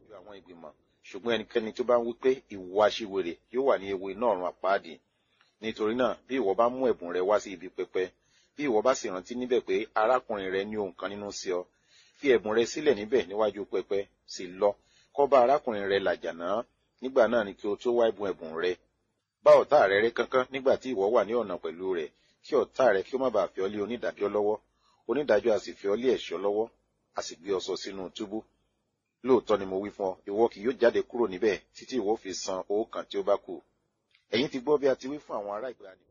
ju àwọn ìgbìmọ̀ ṣùgbọ́n ẹnikẹ́ni tó bá ń wí pé ìwọ aṣiwèrè yóò wà ní ewu iná ọ̀run àpáàdì nítorí náà bí ìwọ bá mú ẹ̀bùn rẹ wá sí ibi pẹpẹ bí ìwọ bá sì rántí níbẹ̀ pé arákùnrin rẹ ní ohun kan nínú sí ọ fi ẹ̀bùn rẹ sílẹ̀ níbẹ̀ níwájú pẹpẹ sì lọ kọ́ bá arákùnrin rẹ làjà náà nígbà náà ni kí o tó wá ẹ̀bùn ẹ̀bùn rẹ bá ọ̀tá rẹ rẹ́ kánkán nígbà tí ìwọ wà ní ọ̀nà pẹ̀lú rẹ̀ kí ọ̀tá rẹ kí ó má bàa fi ọ́ lé onídàájọ́ lọ́wọ́ onídàájọ́ a sì fi ọ́ lé ẹ̀ṣọ́ lọ́wọ́ a sì gbé ọ sọ sínú túbú lóòótọ́ ni mo wí fún ọ ìwọ kì yóò jáde kúrò níbẹ̀ títí ìwọ fi san owó kan tí ó bá kù ẹ̀yin ti gbọ́ bí a ti wí fún àwọn ará ìgbà ni.